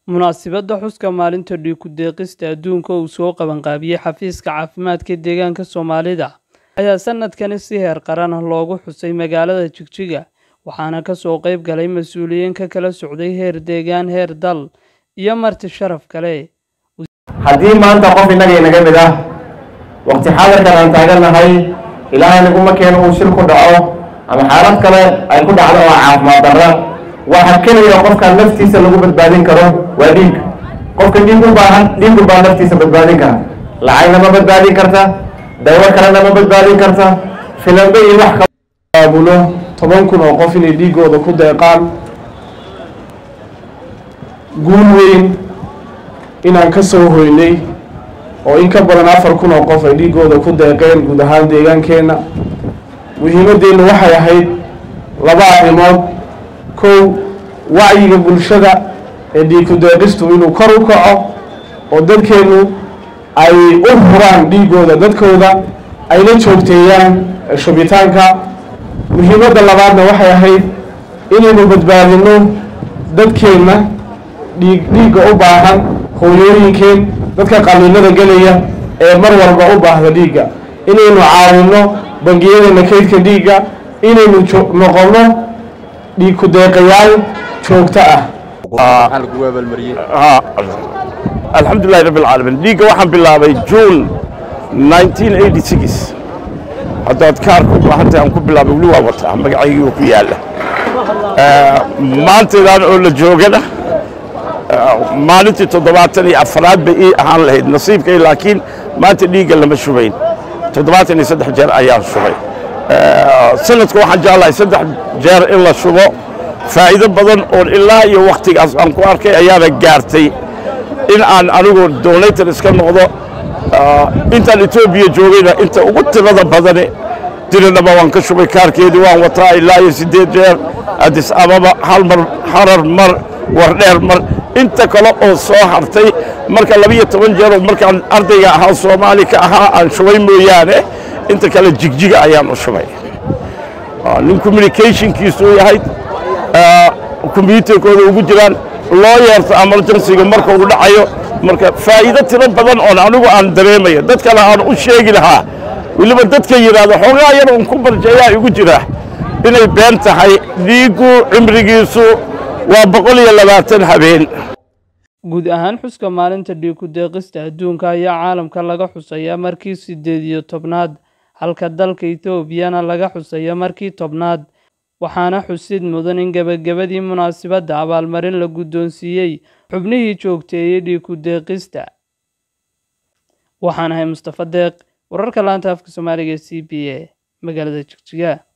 Munaasabadda xuska maalinta dhiig ku deeqista adduunka oo uu soo qabanqaabiyey xafiiska caafimaadka deegaanka Soomaalida ayaa sanadkani si heer qaran ah loogu xusay magaalada Jigjiga waxaana ka soo qayb galay mas'uuliyiin ka kala socday heer deegaan, heer dal iyo marti sharaf kale. haddii maanta qof innaga inaga mid ah waqti xaadirkan aan taagannahay ilaahay naguma keeno uu shir ku dhaco ama xaalad kale ay ku dhacdo oo caafimaad darra waxa keliya qofka naftiisa lagu badbaadin karo waa dhiig qofka dhiig u baahan dhiigu baa naftiisa badbaadin kara lacagna ma badbaadin karta dawo kalena ma badbaadin karta filambe iyo wax kale aabulo toban kun oo qof inay dhiigooda ku deeqaan guul weyn inaan ka soo hoynay oo in ka badan afar kun oo qof ay dhiigooda ku deeqeen guud ahaan deegaankeenna muhiimaddeennu waxay ahayd laba arrimood kow wacyiga bulshada ee dhiig ku deeqistu inuu kor u kaco oo dadkeennu ay u huraan dhiigooda dadkooda ayna joogteeyaan shubitaanka muhiimadda labaadna waxay ahayd inaynu badbaadinno dadkeenna dhiig dhiigga u baahan hooyooyinkeen dadka qalliinada gelaya ee mar walba u baahda dhiigga inaynu caawinno bangiyadeenna kaydka dhiigga inaynu noqonno dhiig ku deeqayaal joogto ah alxamdulilahi rabbi alcaalamiin dhiigga waxaan bilaabay juun 1986 haddaad kaarka u baahantay aan ku bilaabay weli waa wataa magacaygii ku yaalla maantaydaan oo la joogana maalintii toddobaatan iyo afraad bay ii ahaan lahayd nasiibkay laakiin maanta dhiigga lama shubayn toddobaatan iyo saddex jeer ayaan shubay sanadka waxaan jeclahay saddex jeer in la shubo faa'iido badan oon ilaa iyo wakhtigaas aan ku arkay ayaana gaartay in aan anigu donator iska noqdo intaan etoobiya joogayna inta ugu tirada badane dirinaba waan ka shubay kaarkeedii waan wataa ilaa iyo siddeed jeer adis ababa hal mar harar mar wardheer mar inta kale oo soo hartay marka labiyo toban jeeroo markaan ardayga ahaa soomaali ka ahaa aan shubay mooyaane inta kale jigjiga ayaan u shubay nin communicationkiisu yahay kombyuutarkooda ugu jiraan loo yeerto emergencyga marka uu dhacayo marka faa'iido tiro badan oon anigu aan dareemayo dad kale aan u sheegi lahaa weliba dadka yidhaahdo xoogaa yar uun ku barjeeyaa igu jira inay been tahay dhiiggu cimrigiisu waa boqol iyo labaatan habeen guud ahaan xuska maalinta dhiig ku deeqista adduunka ayaa caalamka laga xusayaa markii siddeed iyo tobnaad halka dalka etoobiyana laga xusayo markii tobnaad waxaana xusid mudan in gebagabadii munaasabadda abaalmarin la guddoonsiiyey xubnihii joogteeyey dhiig ku deeqista waxaan ahay mustafa deeq wararka laanta afka soomaaliga e c b a magaalada jigjiga